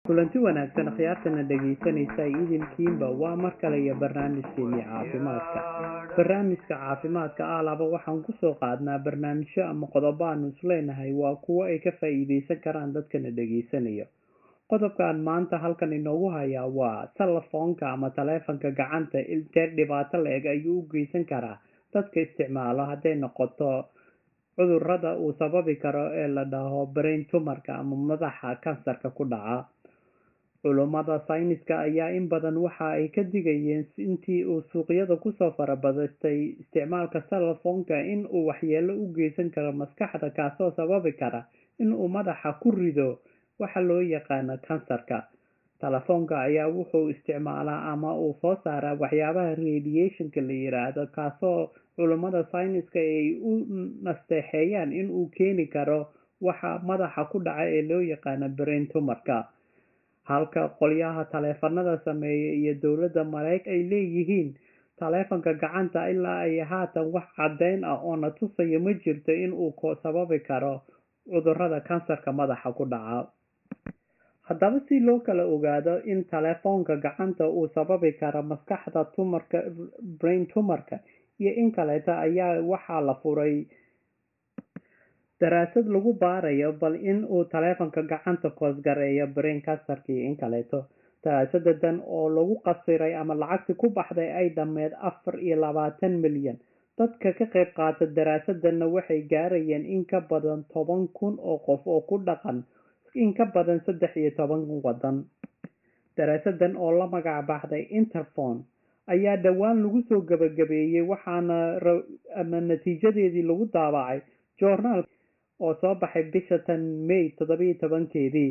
kulanti wanaagsan khiyaartana dhegaysanaysa idinkiinba waa mar kale iyo barnaamijkeennii caafimaadka barnaamijka caafimaadka aalaba waxaan kusoo qaadnaa barnaamijyo ama qodobo aanu isleenahay waa kuwo ay ka faa-iideysan karaan dadkana dhegaysanaya qodobkan maanta halkan inoogu hayaa waa telefoonka ama taleefanka gacanta intee dhibaato la-eg ayuu u geysan karaa dadka isticmaalo hadday noqoto cudurada uu sababi karo ee la dhaho brain tumarka ama madaxa kansarka ku dhaca culummada sayniska ayaa in badan waxa ay ka digayeen intii uu suuqyada kusoo farabadatay isticmaalka telefoonka in uu waxyeelo u geysan karo maskaxda kaasoo sababi kara in uu madaxa ku rido waxa loo yaqaano kansarka telefoonka ayaa wuxuu isticmaalaa ama uu soo saaraa waxyaabaha radiationka la yiraahdo kaasoo culummada sayniska ay u nasteexeeyaan in uu keeni karo waxa madaxa ku dhaca ee loo yaqaano brain tumarka halka qolyaha taleefanada sameeya iyo dowladda mareyk ay leeyihiin taleefanka gacanta ilaa ay haatan wax caddeyn ah oo na tusaya ma jirto in uu sababi karo cudurada kansarka madaxa ku dhaca haddaba si loo kala ogaado in taleefoonka gacanta uu sababi karo maskaxda tumarka brain tumarka iyo in kaleeta ayaa waxaa la furay daraasad lagu baarayo bal in uu taleefanka gacanta koosgareeyo brain kansarka iyo in kaleeto daraasadadan oo lagu qasiray ama lacagti ku baxday ay dhammeed afar iyo labaatan milyan dadka ka qayb qaata daraasadanna waxay gaarayeen in ka badan toban kun oo qof oo ku dhaqan in ka badan saddex iyo toban wadan daraasadan oo la magac baxday interphone ayaa dhowaan lagu soo gabagabeeyey waxaana ama natiijadeedii lagu daabacay journaal oo soo baxay bisha tan may toddobiyo tobankeedii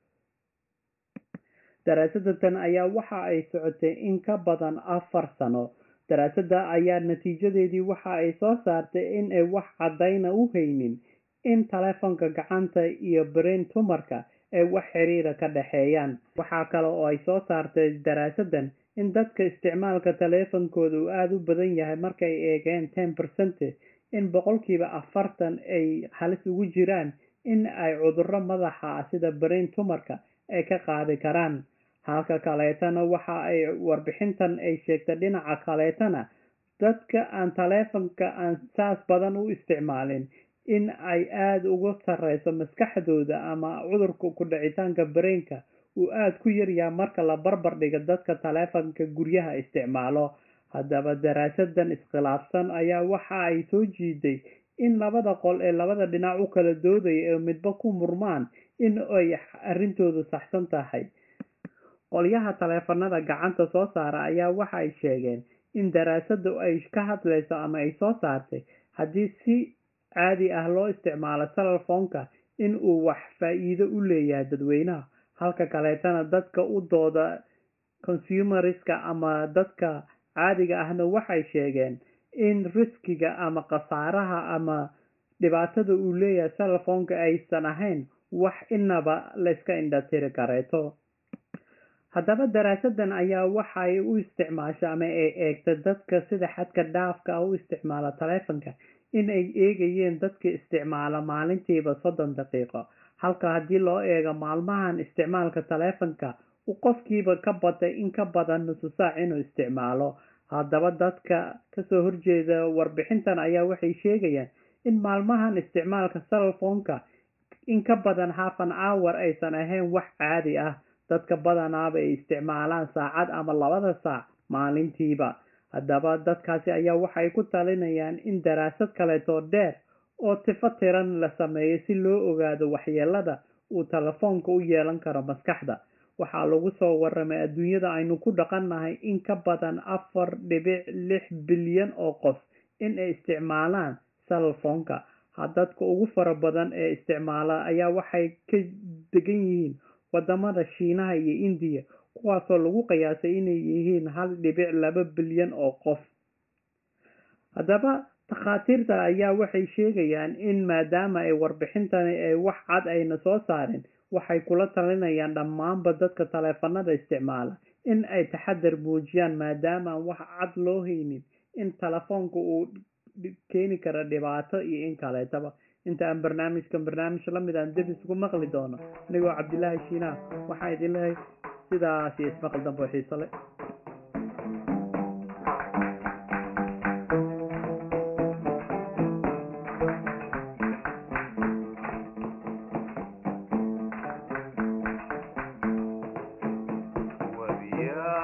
daraasadatan ayaa waxa ay socotay in ka badan afar sano daraasada ayaa natiijadeedii waxa ay soo saartay in ay wax caddayna u haynin in taleefonka gacanta iyo brain tumarka ay wax xiriira ka dhexeeyaan waxaa kale oo ay soo saartay daraasadan in dadka isticmaalka taleefonkooda uu aada u badan yahay markay eegeen ten percent in boqolkiiba afartan ay halis ugu jiraan in ay cuduro madaxa ah sida brain tumarka ay ka qaadi karaan halka kaleetana waxa ay warbixintan ay sheegtay dhinaca kaleetana dadka aan taleefonka aan saas badan u isticmaalin in ay aada uga sareyso maskaxdooda ama cudurka ku dhicitaanka brainka uu aada ku yaryaha marka la barbar dhiga dadka taleefonka guryaha isticmaalo haddaba daraasadan iskhilaafsan ayaa waxa ay soo jiiday in labada qol ee labada dhinac u kala doodaya ee midba ku murmaan in ay arrintoodu saxsan tahay qolyaha taleefanada gacanta soo saara ayaa waxa ay sheegeen in daraasadu ay ka hadlayso ama ay soo saartay haddii si caadi ah loo isticmaalo telefoonka in uu wax faa-iido u leeyahay dadweynaha halka kaleetana dadka u dooda consumeriska ama dadka caadiga ahna waxay sheegeen in riskiga ama khasaaraha ama dhibaatada uu leeyahay telefoonka aysan ahayn wax inaba layska indhatiri kareeto haddaba daraasadan ayaa waxay u isticmaasha ama ay eegta dadka sida xadka dhaafka ah u isticmaala taleefonka in ay eegayeen dadka isticmaala maalintiiba soddon daqiiqo halka haddii loo eego maalmahan isticmaalka taleefonka uu qofkiiba ka batay in ka badan nusu saac inuu isticmaalo haddaba dadka kasoo horjeeda warbixintan ayaa waxay sheegayaan in maalmahan isticmaalka telefoonka in ka badan half an hour aysan ahayn wax caadi ah dadka badanaaba ay isticmaalaan saacad ama labada saac maalintiiba haddaba dadkaasi ayaa waxay ku talinayaan in daraasad kaleetoo dheer oo tifo tiran la sameeyo si loo ogaado waxyeelada uu telefoonka u yeelan karo maskaxda waxaa lagu soo waramay adduunyada aynu ku dhaqannahay in ka badan afar dhibic lix bilyan oo qof in ay isticmaalaan telefoonka dadka ugu fara badan ee isticmaala ayaa waxay ka degan yihiin wadamada shiinaha iyo indiya kuwaasoo lagu qiyaasay inay yihiin hal dhibic laba bilyan oo qof haddaba takhaatiirta ayaa waxay sheegayaan in maadaama ay warbixintani ay wax cad ayna soo saarin waxay kula talinayaan dhammaanba dadka taleefanada isticmaala in ay taxadar muujiyaan maadaama aan wax cad loo haynin in telefoonka uu keeni kara dhibaato iyo in kaleetaba inta aan barnaamijkan barnaamij la mid aan dib isugu maqli doono anigoo cabdilaahi shiinaah waxaan idin leehay sidaas iyo ismaqal dambe oo xiiso leh